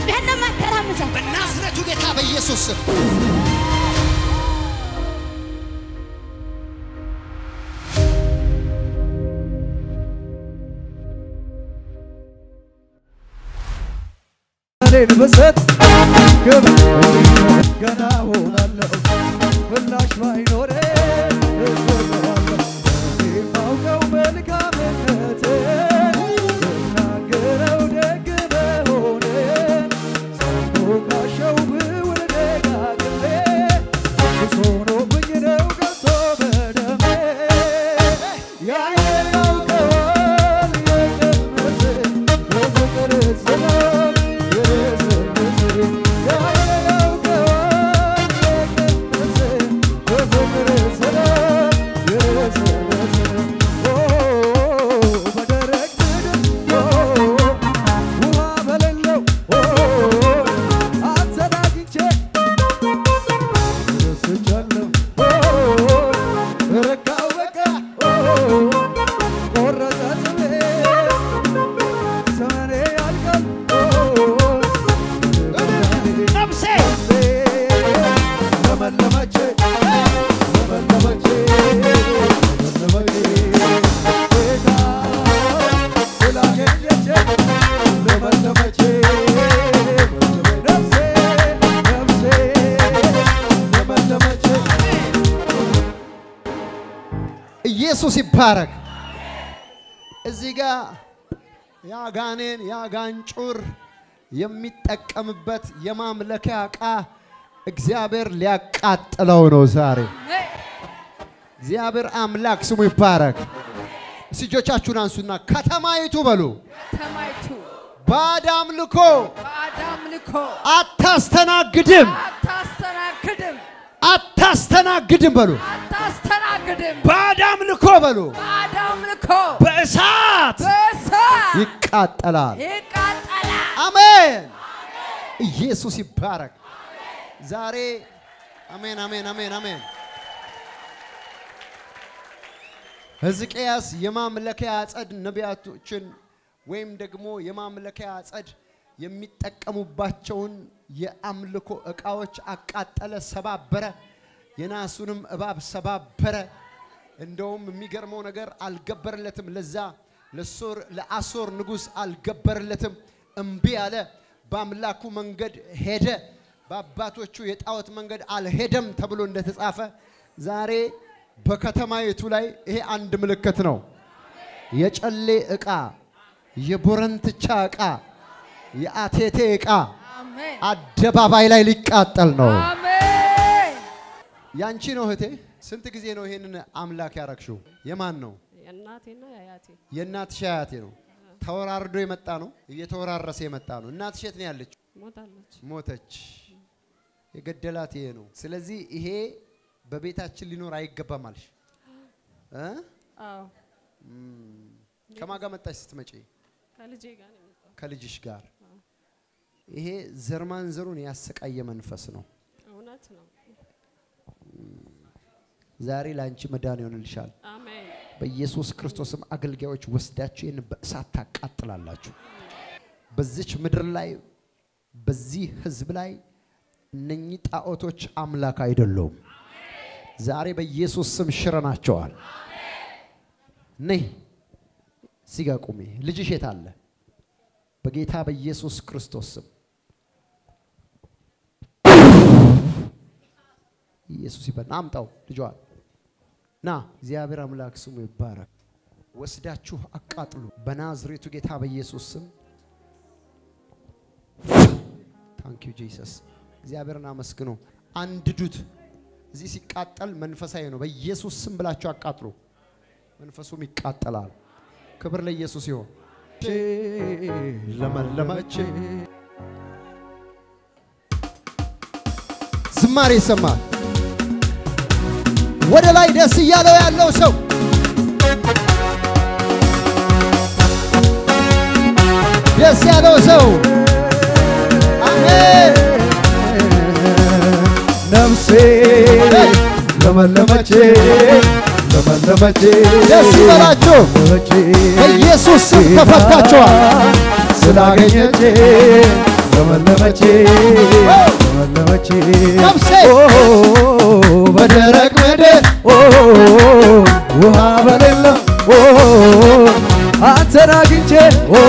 አጥቢያን ነው የማተራምሰው። በናዝሬቱ ጌታ በኢየሱስ ስም እኔን ብሰጥ ግብ ገና ሆናለሁ ምላሽ ባይኖረ እሰጠዋለሁ የማውቀው መልካምነት እናገረው ደግ መሆን ሳይሞካሸው ብውል ደጋግሜ ሱስ ሆኖብኝ ነው ገብቶ በደሜ ያየን ያውቀዋል የቀመሰ የፍቅር ዝናብ የረሰረሰ ያየን ያውቀዋል የቀመሰ የፍቅር ዝናብ የረሰረሰ ኦ በደረቅ ምድር ኦ ውሃ በሌለው ኦ አንተን አግኝቼ ረስቻለሁ ረካው በቃ ቆረጠ ጥሜ ዘመኔ ያልቃል ነፍሴ ለመለመቼ ለመለመቼ ለመለመቼ ጌታ ስላገኘቼ ለመለመቼ ነፍሴ ነፍሴ ለመለመቼ ኢየሱስ ይባረክ። እዚህ ጋር ያጋኔን ያጋንጩር የሚጠቀምበት የማምለኪያ ዕቃ እግዚአብሔር ሊያቃጥለው ነው ዛሬ። እግዚአብሔር አምላክ ስሙ ይባረክ። እስቲ እጆቻችሁን አንሱና ከተማይቱ በሉ ከተማይቱ ባዕድ አምልኮ ባዕድ አምልኮ አታስተናግድም፣ አታስተናግድም አታስተናግድም በሉ አታስተናግድም። ባዕድ አምልኮ በሉ ባዕድ አምልኮ በእሳት በእሳት ይቃጠላል። ይቃጠላል። አሜን። ኢየሱስ ይባረክ። ዛሬ አሜን፣ አሜን፣ አሜን፣ አሜን። ሕዝቅያስ የማምለኪያ አጸድ ነቢያቶችን ወይም ደግሞ የማምለኪያ አጸድ የሚጠቀሙባቸውን የአምልኮ ዕቃዎች አቃጠለ፣ ሰባበረ። የናሱንም እባብ ሰባበረ። እንደውም የሚገርመው ነገር አልገበረለትም። ለዛ ለሶር ለአሶር ንጉሥ አልገበረለትም። እምቢ አለ። በአምላኩ መንገድ ሄደ። በአባቶቹ የጣዖት መንገድ አልሄደም ተብሎ እንደተጻፈ ዛሬ በከተማይቱ ላይ ይሄ አንድ ምልክት ነው። የጨሌ ዕቃ፣ የቦረንትቻ ዕቃ፣ የአቴቴ ዕቃ አሜን አደባባይ ላይ ሊቃጠል ነው። አሜን። ያንቺ ነው እህቴ። ስንት ጊዜ ነው ይሄንን አምላክ ያረግሽው? የማን ነው? የእናቴና የአያቴ የእናትሽ አያቴ ነው። ተወራርዶ የመጣ ነው። እየተወራረሰ የመጣ ነው። እናትሽ የት ነው ያለችው? ሞታለች። ሞተች። የገደላት ይሄ ነው። ስለዚህ ይሄ በቤታችን ሊኖር አይገባም አልሽ እ? አዎ ከማን ጋር መጣሽ ስትመጪ? ከልጄ ጋር ነው የመጣው። ከልጅሽ ጋር። ይሄ ዘር ማንዘሩን ያሰቃየ መንፈስ ነው። እውነት ነው። ዛሬ ለአንቺ መዳን ይሆንልሻል። አሜን በኢየሱስ ክርስቶስም አገልጋዮች ወስዳችሁ ይህን በእሳት ታቃጥላላችሁ። በዚች ምድር ላይ በዚህ ህዝብ ላይ እነኚህ ጣዖቶች አምላክ አይደሉም። ዛሬ በኢየሱስ ስም ሽረናቸዋል። ነይ እዚህ ጋ ቁሚ። ልጅሽ የት አለ? በጌታ በኢየሱስ ክርስቶስ ስም ኢየሱስ ይበል። ና አምጣው ልጇን ና እግዚአብሔር አምላክ ስሙ ይባረክ። ወስዳችሁ አቃጥሉ በናዝሬቱ ጌታ በኢየሱስ ስም። ታንክ ዩ ጂሰስ። እግዚአብሔርን አመስግኑ። አንድዱት። እዚህ ሲቃጠል መንፈሳዊ ነው። በኢየሱስ ስም ብላችሁ አቃጥሉ። መንፈሱም ይቃጠላል። ክብር ለኢየሱስ ይሆን። ለመለመች ዝማሬ ይሰማል። ወደ ላይ ደስ እያለው ያለው ሰው ደስ ያለው ሰው አሜን። ነፍሴ ለመለመቼ ለመለመቼ ደስ ይበላችሁ። በኢየሱስ ስም ተፈታችኋል። ስላገኘቼ ለመለመች ለመለመች ነፍሴ ኦ በደረቅ ምድር ኦ ውሃ በሌለው ኦ አንተን አግኝቼ ኦ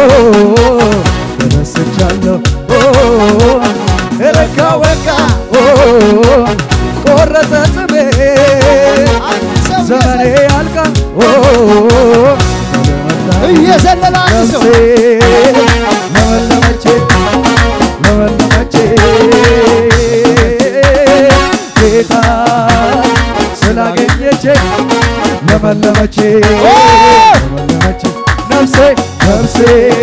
ተደስቻለሁ ኦ ረካ ወቃ ኦ ቆረጠ ጽቤ አንድ ሰው ዘመኔ ያልቃ ኦ እየዘለለ አንድ ሰው ለመለመቼ ለመለመቼ ጌታ ስላገኘቼ ለመለመቼ ለመለመቼ ነፍሴ ነፍሴ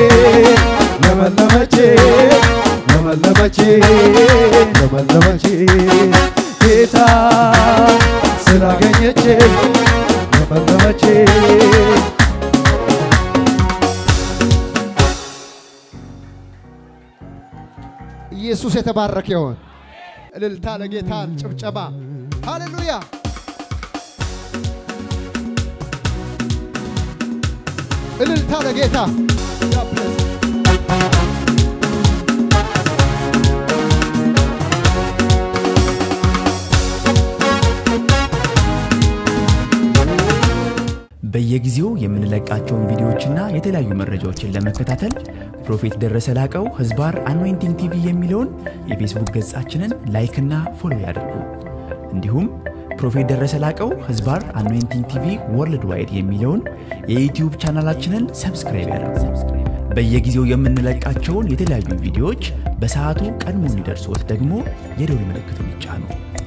ለመለመቼ ለመለመቼ ለመለመቼ ጌታ ስላገኘቼ ለመለመቼ ኢየሱስ የተባረከ ይሆን። እልልታ ለጌታ ጭብጨባ። ሃሌሉያ። እልልታ ለጌታ በየጊዜው የምንለቃቸውን ቪዲዮዎችና የተለያዩ መረጃዎችን ለመከታተል ፕሮፌት ደረሰ ላቀው ህዝባር አኖይንቲንግ ቲቪ የሚለውን የፌስቡክ ገጻችንን ላይክና ፎሎ ያድርጉ። እንዲሁም ፕሮፌት ደረሰ ላቀው ህዝባር አኖይንቲንግ ቲቪ ወርልድ ዋይድ የሚለውን የዩትዩብ ቻናላችንን ሰብስክራይብ ያድርጉ። በየጊዜው የምንለቃቸውን የተለያዩ ቪዲዮዎች በሰዓቱ ቀድሞ እንዲደርሶት ደግሞ የደውል ምልክቱን ይጫኑ።